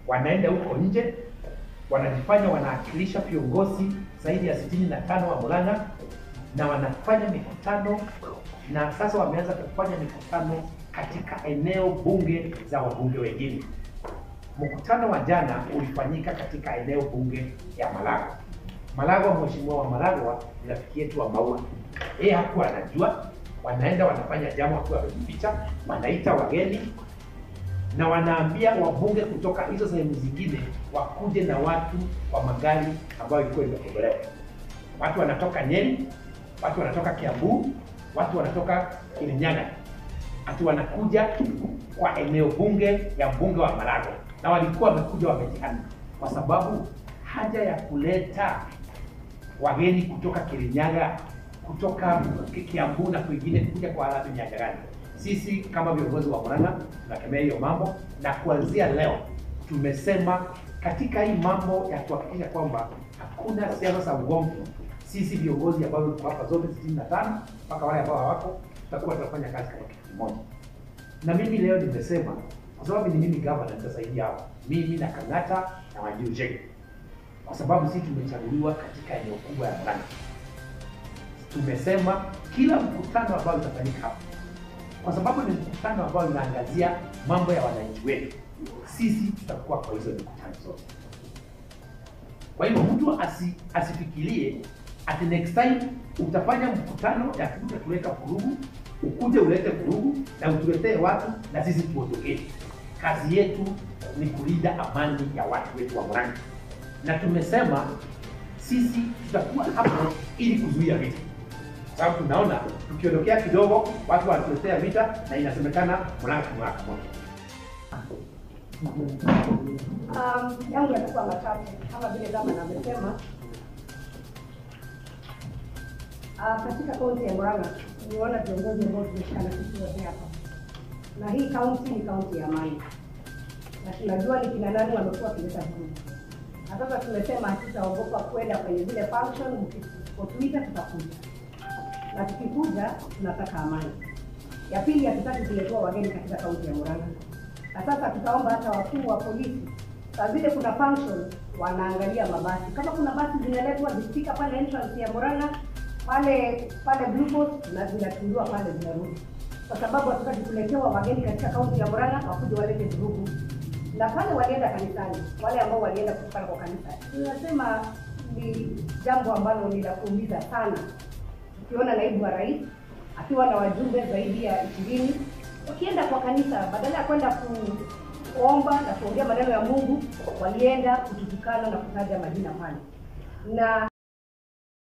wanaenda huko nje, wanajifanya wanawakilisha viongozi zaidi ya sitini na tano wa Murang'a na wanafanya mikutano, na sasa wameanza kufanya mikutano katika eneo bunge za wabunge wengine. Mkutano wa jana ulifanyika katika eneo bunge ya Malagwa. Malagwa, mheshimiwa wa Malagwa ni rafiki yetu wa Maua, yeye hakuwa anajua. Wanaenda wanafanya jambo wakiwa wamejificha, wanaita wageni na wanaambia wabunge kutoka hizo sehemu zingine wakuje na watu wa magari ambayo ilikuwa imekombolewa. Watu wanatoka Nyeri, watu wanatoka Kiambu, watu wanatoka Kirinyaga, ati wanakuja kwa eneo bunge ya mbunge wa Malagwa, na walikuwa wamekuja wamejihami, kwa sababu haja ya kuleta wageni kutoka Kirinyaga, kutoka Kiambu na kwingine kuja kwa Harambee ni haja gani? Sisi kama viongozi wa Murang'a tunakemea hiyo mambo, na kuanzia leo tumesema katika hii mambo ya kuhakikisha kwamba hakuna siasa za ugomvi, sisi viongozi ambao tuko hapa zote sitini na tano mpaka wale ambao hawako, tutakuwa tunafanya kazi kama kitu kimoja. Na mimi leo nimesema kwa sababu ni mimi gavana, nitasaidia hao mimi na Kang'ata na Wanjiru Chege, kwa sababu sisi tumechaguliwa katika eneo kubwa ya Murang'a. Tumesema kila mkutano ambao utafanyika hapa kwa sababu ni mkutano ambao unaangazia mambo ya wananchi wetu, sisi tutakuwa kwa hizo mikutano zote. Kwa hivyo mtu asi, asifikirie ati next time utafanya mkutano ya kuja kuleta vurugu, ukuje ulete vurugu na utuletee watu na sisi tuondokee. Kazi yetu ni kulinda amani ya watu wetu wa Murang'a, na tumesema sisi tutakuwa hapo ili kuzuia vita sababu tunaona tukiondokea kidogo watu wanatuletea vita na inasemekana Murang'a kimwaka moto. Um, yangu yatakuwa matatu kama vile gavana amesema. Uh, katika kaunti ya Murang'a nimeona viongozi ambao tumeshikana sisi wote hapa, na hii kaunti ni kaunti ya amani, na tunajua ni kina nani wamekuwa wakileta vurugu, na sasa tumesema hatutaogopa kwenda kwenye zile function, mkipotuita tutakuja, na tukikuja tunataka amani. Ya pili, hatutaki kuletewa wageni katika kaunti ya Murang'a na sasa tutaomba hata wakuu wa polisi saa zile kuna function wanaangalia mabasi, kama kuna basi zinaletwa zifika pale entrance ya Murang'a pale pale Blue Post na zinatundiwa pale zinarudi, kwa sababu hatutaki kuletewa wageni katika kaunti ya Murang'a wakuja walete vurugu. Na pale walienda kanisani, wale ambao walienda kutokana kwa kanisa, tunasema ni jambo ambalo ni la kuumiza sana, tukiona naibu wa rais akiwa na wajumbe zaidi ya ishirini wakienda kwa kanisa badala ya kwenda kuomba na kuongea maneno ya Mungu, walienda kututukana na kutaja majina pale na